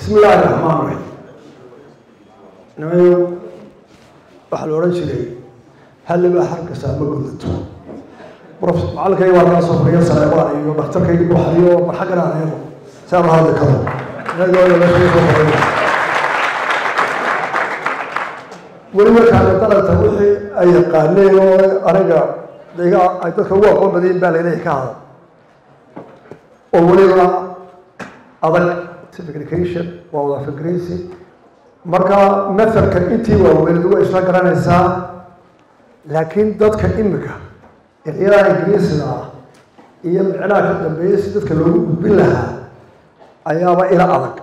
bismi illaahi raxmaan raxiim nimayo waxaa la odhan jiray halliba harkasa ma gudato prof macalinkayga waa kaa soo fariya saleebaan iyo dhakhtarkayga buxariyo mar xaggan aan eego si aan la hadli karo inagooda meesha soo fariya weliba kaana dalanta wixii ay yaqaaneen oo aniga iga ay dadka ugu aqoon badayin baa layleeyahay ka hadal oo weliba adag communication waa wada fikraysi marka mathalka intii waaweyned way isla garanaysaa laakiin dadka imika eryadaa ingiriisiga ah iyo micnaha ka dambeeya si dadka loogu gudbin lahaa ayaaba ila adag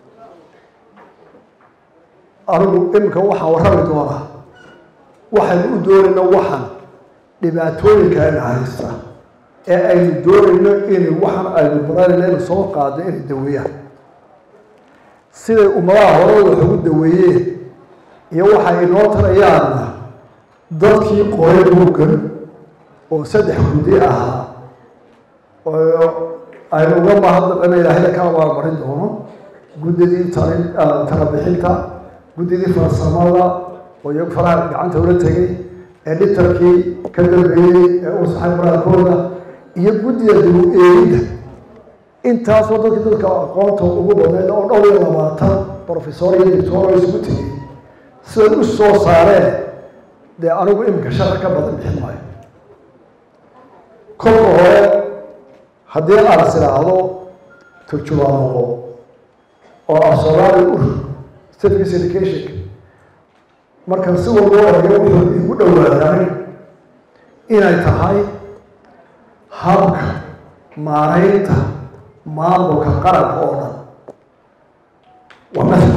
anigu imika waxaan warrami doonaa waxaynu u doonayno waxan dhibaatooyinka ayna haysta ee aynu doonayno inay waxan aynu baranayno inu soo qaado inay daweeyaan siday ummadaha hore wax ugu daweeyeen iyo waxay inoo tarayaanna dadkii qoray buuggan oo saddex guddi ahaa oo aynu uga mahadnaqana ilaahayda ka abaalmarin doono guddidii talin talabixinta guddidii farsamada oo iyagu faraha gacanta ula tegay ee dhitarkii ka dambeeyey ee u saxay qoraalkooda iyo guddida dibu eegidda intaasoo dadkii dadka aqoonta ugu badnayd oo dhowr iyo labaatan professor iyo doctor isugu tegay siday u soo saareen dee anigu imika sharci ka badan bixin maayo kolka hore haddii aan is idhaahdo turjumaanoqo oo af soomaali u certificate education marka si walba eego wuxuu igu dhowaaday inay tahay habka maaraynta maamulka qaranka oo dhan waa mathal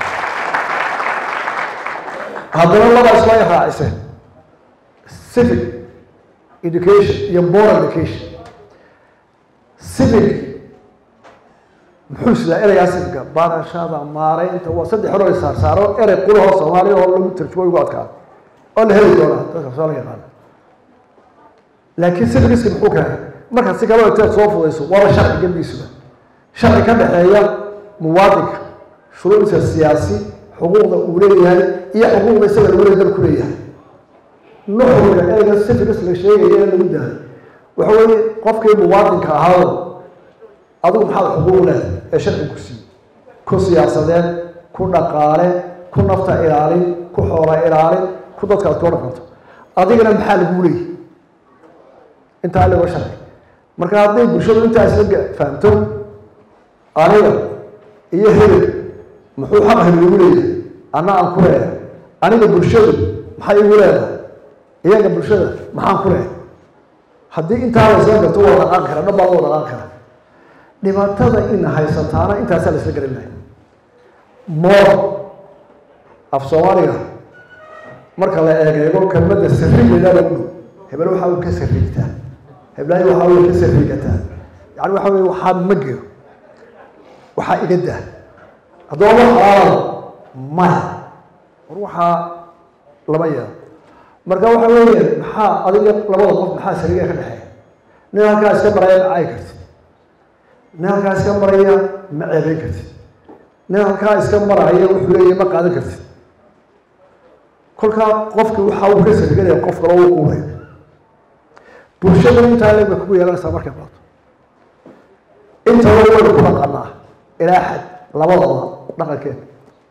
haddana labaa isla raaciseen civic education iyo moral education civic muxuu sidaa ereygaa civicga barashada maaraynta waa saddex hor saar saaro erey qulahoo soomaaliya oo lagu tarjumo ugu adkaa oo la heli doonaa dadka soo la yaqaana laakiin civicska muxuu keenay markaad si kale inteed soo fudayso waaba sharci gembiisuba sharci ka dhexeeya muwaadinka shuruucdiisa siyaasi xuquuqda uu leeyahay iyo xuquuqda isaga lagu leey dalku leeyahay nuxurka ereyga civics la sheegaya ee lagu daayo waxa weeye qofkii muwaadinka ahaado adigu maxaad xuquuq leedahay ee sharci ku siiyey ku siyaasadeed ku dhaqaale ku nafta ilaalin ku xoola ilaalin ku dadka aad koo dhaqanto adigana maxaa lagu leeyahy intaa lago sharci marka hadday bulshadu intaa isla fahamto aniga iyo hebel muxuu xaq hebel igu leeyahay anna aan ku leeyahay aniga bulshadu maxay igu leedahay iyaga bulshada maxaan ku leeyahay haddii intaa la isla garto waa dhaqaan kara dhan baa loo dhaqaan kara dhibaatada ina haysataana intaasaa la isla garan lahay moor af soomaaliga marka la eegeego kelmadda sariigeedaa lagu dhow hebel waxa uu ka sariigtaa heblaayo waxa uu ka sariigataa yani waxa weye waxaa ma gero waxaa iga daa haddaba wax xalaala maya war waxaa lama yeelo marka waxa weeye maxaa adiga labada qof maxaa sariiga ka dhexeeya nin halkaa iska maraya ma caayi kartid nin halkaa iska maraya ma ceebeyn kartid nin halkaa iska maraya wuxuu leeyahy ma qaadan kartid kolkaa qofkii waxa uu ka sariganaya qof kale uu quuray bulshada intaa leeg bay kugu yeelanaysaa markay baato intaba waynu ku dhaqanaa ilaa xad labadaba dhaqankeena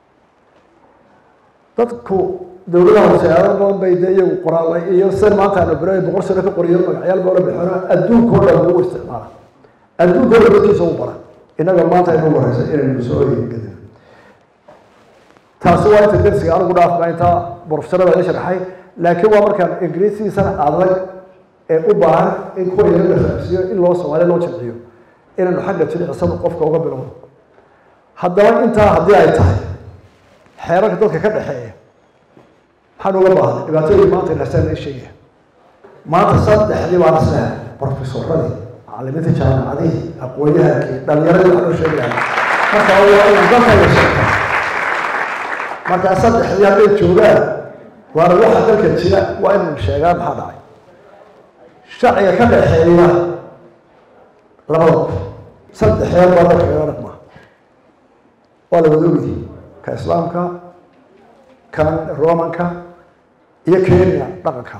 dadku dowladaha hoose aada badan bay dee iyagu qoraala iyo sida maanta aanu bero boqol sano ka qoriyo magacyaal baa la bixino adduunkao dhan ugu isticmaala adduunkao dhan dadkiisa u bara innaga maanta aynu wareysa inaynu soo oyegadin taasi waa inta dersiga anigu dhaafma intaa profesorada la sharxay laakiin waa markaan ingiriisiisana adag ee u baahan in kuwa yaro la fahamsiiyo in loo soomaaliya loo jamciyo inaynu xagga jilicsan qofka uga bilowno haddaba intaa haddii ay tahay xeerarka dadka ka dhexeeya maxaan uga baahnay dhibaatooyin maanta inasaan la sheegaya maanta saddexdii baan islehay profesoradii macalimiinta jaamacadihii aqoonyahankii dhalinyaradii waxaa loo sheegaya marka waa inaan dalka la sheegta markaa saddexdii hadday joogaan waana waxa dalka jira waa inaynu sheegaan maxaa dhacay sharciga ka dhexeeya labada qof saddexeed baa dalka kaga dhaqmaa waa la wada ogyahay ka islaamka kan romanka iyo kenya dhaqanka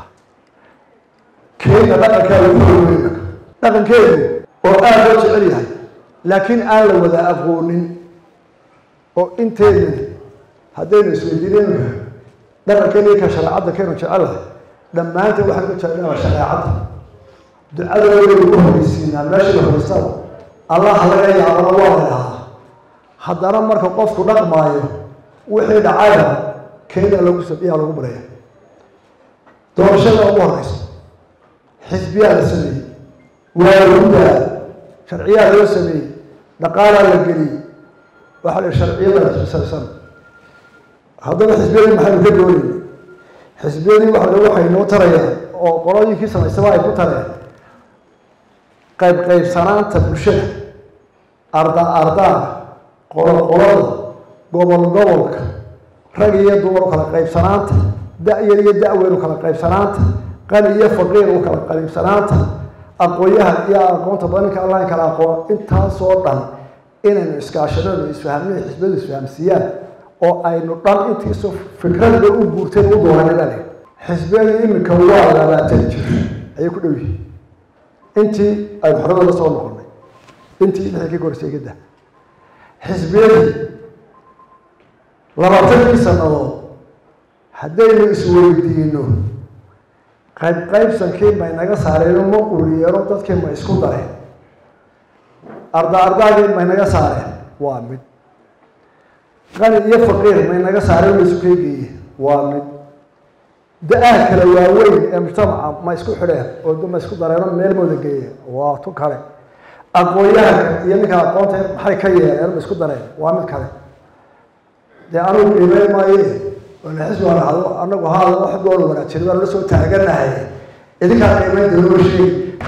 kenya dhaqankaa lagu horweynaka dhaqankeedu oo aada loo jecel yahay laakiin aan la wada aqoonin oo inteena haddaynu isweydiinayno dhaqankeena ka shareecadda kaynu jecelahay dhammaanteen waxaan ku jeclaa shareecadda ducada waynu ku horeysiinaa meesha la horeysaba allah laga yaabana waa la dhahaa haddana marka qofku dhaqmaayo wixii dhacayna kenya lagu sabiyaa lagu bareeya doorashada ugu horeysa xisbiyaa la sameeyey waa lagu daa sharciyaa loo sameeyey dhaqaalaa la geliyey waxaa la sharciyada saabsan haddaba xisbiyadii maxaynu ka doonayna xisbiyadii waxa waxay noo tarayaan oo qolooyinkii samaysaba ay ku tareen qayb qaybsanaanta bulshada arda ardaanka qolo qolada gobol gobolka rag iyo dumar u kala qaybsanaanta da-yar iyo da-weyn u kala qaybsanaanta qani iyo faqiir u kala qaybsanaanta aqoon-yahan iyo aqoonta badanka allah kala aqoon intaasoo dhan inaynu iskaashadada isfahmina xisbadu isfahamsiiyaan oo aynu dhan intiisu fikradda u guurteen u dooranidale xisbiyadu iminka waa labaatan jir ayay ku dhow yihiin intii aynu xorada la soo noqonay intii lixdii ka gorsay gadda xisbiyadii labaatankii sannadood haddaynu isweydiino qayb qaybsankii may naga saareen ma uriyeeno dadkii ma isku dareen arda ardaagii may naga saareen waa mid qani iyo faqiir may naga saareen ma isu keegeeye waa mid da-aa kale waaweyn ee mujtamaca ma isku xidheen oo ma isku dareeno meel mooda geeyeen waa tu kale aqoon-yahanka iyo ninka aqoonta maxay ka yeeleen ma isku dareen waa mid kale dee anugu qiimeyn maaye oona xisbi aan ahdo anagu haada wax goola wanaajin baan la soo taaganahay idinkaa qiimeyn doonama sheegi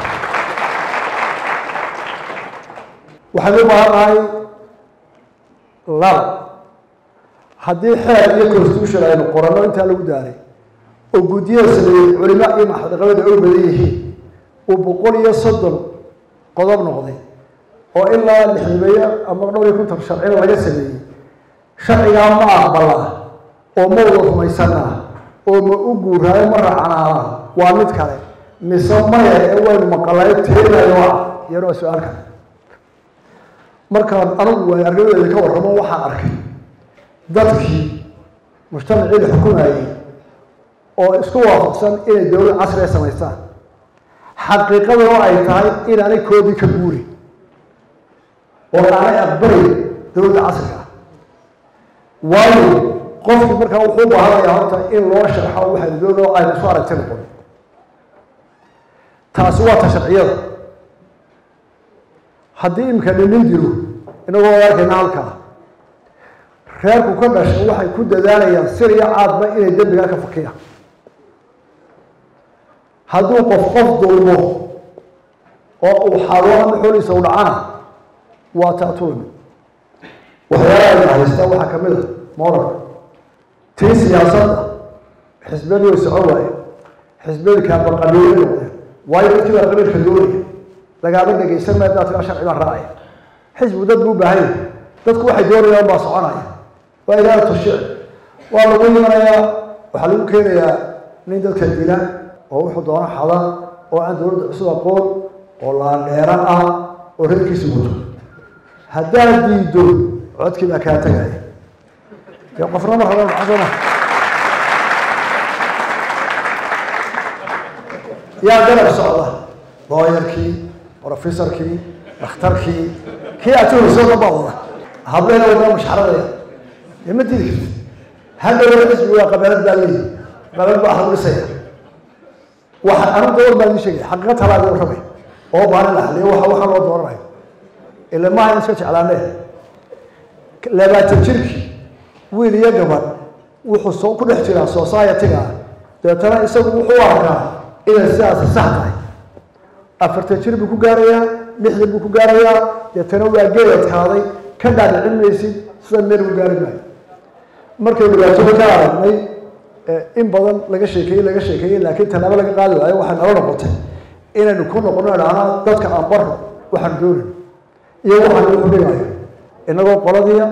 waxaynu u baahannahay lab haddii xeer iyo constitution aynu qoranno intaa lagu daaray oo guddiyada sameeyey culimo iyo maxadaqabada oy badan yihiin uu boqol iyo soddon qodob noqday oo ilaa lixdameeyo ama dhowr iyo konton sharcina laga sameeyey sharcigaa ma aqbalaa oo ma wada rumaysanaa oo ma u guuraayo ma raacanaana waa mid kale mise maya ee waynu maqalayo teenayo ah iyana waa su-aal kale markaan anigu waay argadeeda ka warramo waxaan arkay dadkii mujtamacii la xukumayey oo isku waafaqsan inay dowlad casriga samaystaan xaqiiqaduna ay tahay inaanay koodii ka guurin oo aanay aqbalay dowladda casriga ah waayo qofkii markaa wuxuu baahanayaa horta in loo sharxo waxaynu doonoo aynu isu aragti noqon taasi waa ta sharciyada haddii imika dhinin dilo inagoo arkayna halkaa reerku ka dhashay waxay ku dadaalayaan sir iyo caadba inay dembigaa ka fakiyaan hadduu qof qof dulmo oo uu xado ama xooliisa u dhacana waa taatulmi waxyaalaha ayna haystaa waxaa ka mid a moralka tii siyaasadda xisbiyadii way socon waaye xisbiyadii kaabaqabiilay noqdeen waayo dadkii baa qabiilka doonaya lagaama dhegaysan maya daadkaa sharci baa raacaya xisbigu dad buu baahan yahay dadku waxay doonayaan baa soconaya waa ilaahatu shicib waa lagu imanayaa waxaa lagu keenayaa nin dadka dila oo wuxuu doono xada oo aan dowladda cusub aqoon oo laandheero ah oo reerkiisa wato haddaad diido codkii baa kaa tegaya dee qofna ma raba maxasana yaa garab socda looyarkii professorkii dhakhtarkii kii atuhayso dhan baa wada hableena wadana mashxaradaya dee ma didi kartid hadhow xisbi waa qabeelad baa leeyihi qabeelad baa hadlisaya waxa anu dowr baa idin sheegaya xaqiiqa talaadi warramay oo baanin la haliyo waxa waxaa loo dooranayo ila maaha in iska jeclaanee labaatan jirkii wiil iyo gabadh wuxuu soo ku dhex jiraa society-ga deetana isagu wuxuu arkaa inay sidaasi sax tahay afartan jir buu ku gaarayaa lixdan buu ku gaarayaa deetana waa geeladkaaday ka dhaadhicin maysid sida meel ku gaari maayo markay dhibaatada ka aragnay in badan laga sheekeeyey laga sheekeeyey laakiin tallaabo laga qaadi waayo waxay nala noqotay inaynu ku noqono idhahnaa dadka aan barno waxaan doonin iyo waxaan ugu dhigayo inagoo qoladiia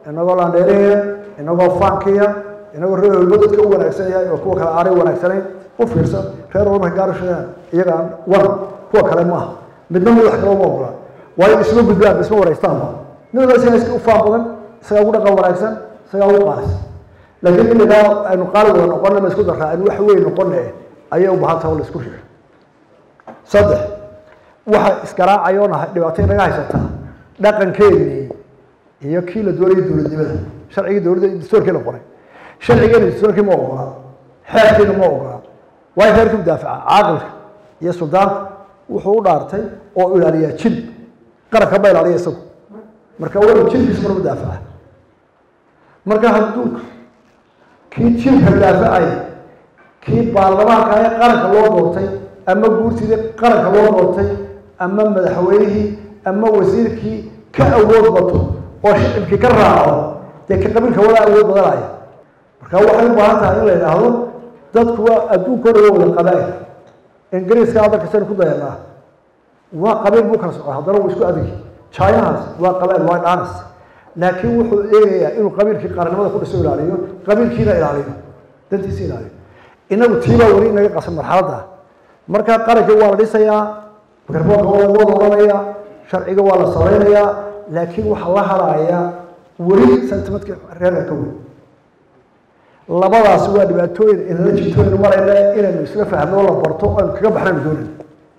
inagoo landheeraya inagoo faankiya inagoo reer walba dadka u wanaagsan yahay oo kuwa kale aanay wanaagsanayn u fiirsan reer walba markay gaarashadaan iyagaan wan kuwa kale maaha midna madax kale uma ogola waayo isma gudbaan isma wareystaanba mid walba isagaa iska u faan badan isagaa ugu dhaqan wanaagsan isagaa ugu qaalis laakiin inagaa aynu qaali wada noqona ma isku daraa aynu wax weyn noqone ayay u baahan tahay oo la isku riixo saddex waxa isgaraacayo na dhibaato inaga haysataa dhaqankeennii iyo kii la doonayay dowladnimada sharcigii dowladda dastuurkii la qoray sharcigeena dastuurkii ma ogola xeerkiina ma ogola waayo xeerkii mudaafaca caaqilka iyo suldaanka wuxuu u dhaartay oo ilaaliyaa jil qaranka ma ilaaliya isagu marka waa jilkiisa mar mudaafaca marka hadduu kii jilka daafacay kii baarlamaanka ee qaranka loo doortay ama guurtidii qaranka loo doortay ama madaxweynihii ama wasiirkii ka awood bato oo shicibkii ka raaco dee ka qabiilka wada awood badanaya marka waxay u baahan tahay in la yidhaahdo dadku waa adduunka dhan waa wada qabaa'il ingiriiska hadalka saynu ku dayanaa waa qabiil buu kala socda haddana wuu isku adigi chinahaas waa qabaa'il waa dhanas laakiin wuxuu eegayaa inuu qabiilkii qaranimada ku dhiso ilaaliyo qabiilkiina ilaaliyo dantiisa ilaaliyo inagu tiibaa weli inaga qasan marxaladda marka qarankii waa la dhisayaa garboonka waa lagu wada odhanayaa sharciga waa la samaynayaa laakiin waxaa la haraaya weli sentimentka reerka ka weyn labadaas waa dhibaatooyin inala jirtooynu marayna inaynu isla fahno la barto aynu kaga baxnaynu doonayno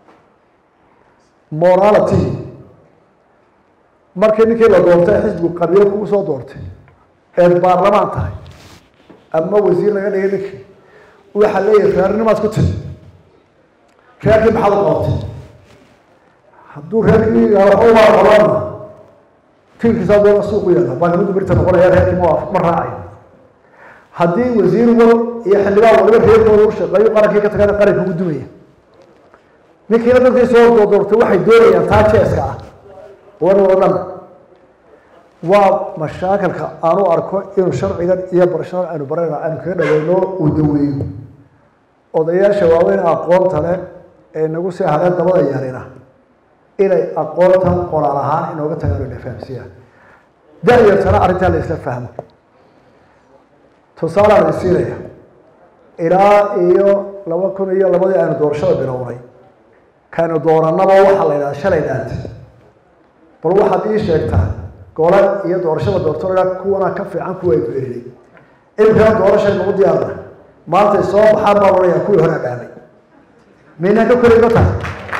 morality markii ninkii la doortay xisbigu qabiilo kugu soo doortay eed baarlamaan tahay ama wasiir laga dhigay ninkii waxaa leeyahay reernimaad ku tiri reerkii maxaad u qabatay hadduu reerkii waxba waa qabaana tiirkiisa doona suuqu yaalla baakimadu birta noqonaya reerkii ma ma raacayo haddii wasiir wal iyo xildhibaan waliba reerkooda u shaqeeyo qarankii ka tagana qaranka ugu dumaya ninkiina dadkii soo doortay waxay doonayaan taa jeeska ah wan oo dhan waa mashaakilka aanu arko inuu sharcigan iyo barashada aynu barayna aynu kaga dhaweyno uu daweeyo odayaasha waaweyn aqoonta leh ee nagu sii hadeen dabada yarina inay aqoonta qoraal ahaan inooga tagaan ina fahamsiiyaan da-yartana arrintaa la isla fahmo tusaalaan isiinaya ilaa iyo laba kun iyo labadii aynu doorashada bilownay kaynu doorannaba waxaa la yidhaha shalay dhaante bal waxaad ii sheegtaa gole iyo doorashada doortooga kuwana ka fiican kuwa ay beerinay imikana doorashay nagu diyaarna maantay soo baxaan baa odhanayaa kuwii hore dhaamay miynaan ka korayba tahay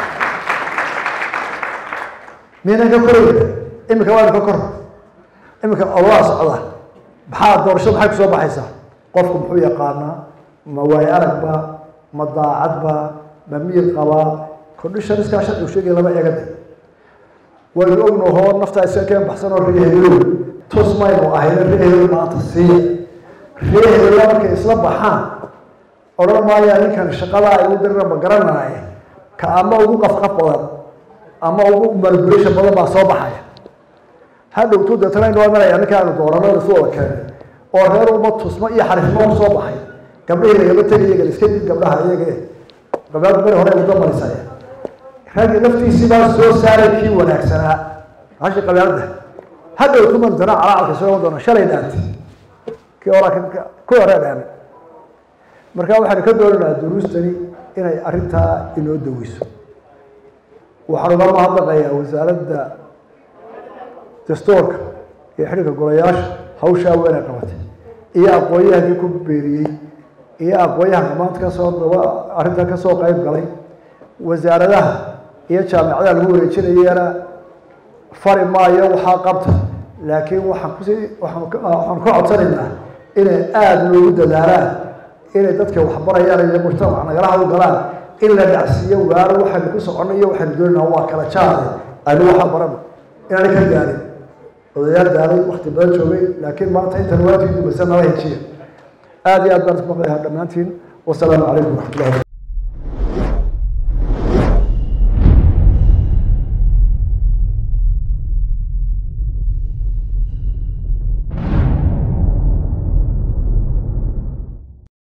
miynaan ka korayba imika waanu ka kor imika olaa socda maxaa doorashada maxay kusoo baxaysaa qofku muxuu yaqaanaa ma waayo aragba ma daacadba ma miyir qabaa conditioniskaa sharcigu sheegaya lama eegada waynu ognahoo naftaa iska keen baxsan oo reeheelow tus maynu ahayna reeheelow maanta siiya reeheelow markay isla baxaan odhan maaya ninkan shaqada ay u dirira ma garanaaye ka ama ugu qafqaf badan ama ugu manipulation badan baa soo baxaya hadhowtu deetana inoo imanaya ninka aanu doorano isu wada keenay oo reer uma tusmo iyo xariifnimo ku soo baxay gabdhihii lagama tegay iyaga iska dib gabdhaha iyaga gabdhaha beri hore uga marisaya raggi laftiisii baa soo saaray kii wanaagsanaa hashi qabyaalada hadhowtu mantana calacalka soo doona shalay dhaantay kii hore kuwii hore dhaamay marka waxaynu ka doonaynaa duruustani inay arrintaa inoo daweyso waxaan uga mahadnaqayaa wasaaradda dastuurka iyo xidhiirka golayaasha hawshaa weynay qabatay iyo aqoon-yahankii ku beeriyey iyo aqoon-yahanka maanta kasoo daba arrintan kasoo qeyb galay wasaaradaha iyo jaamicadaha lagu wareejinayana fari maayo waxaa qabta laakiin waxaan kusi waaan waxaan ka codsanaynaa inay aada loogu dadaalaan inay dadka waxbarayaan iyo mujtamac nagala hawlgalaan in la dhacsiiyo waaro waxaynu ku soconay iyo waxaynu doonayna waa kala jaade aynu waxaa barano inaanay ka gaarin odayaal daalay wakti badan joogay laakiin maanta intan waajib dubaysa nala hejiya aada iyo aad baan isku maqlayaa dhammaantiin wasalaamu calaykum waraxmatullahi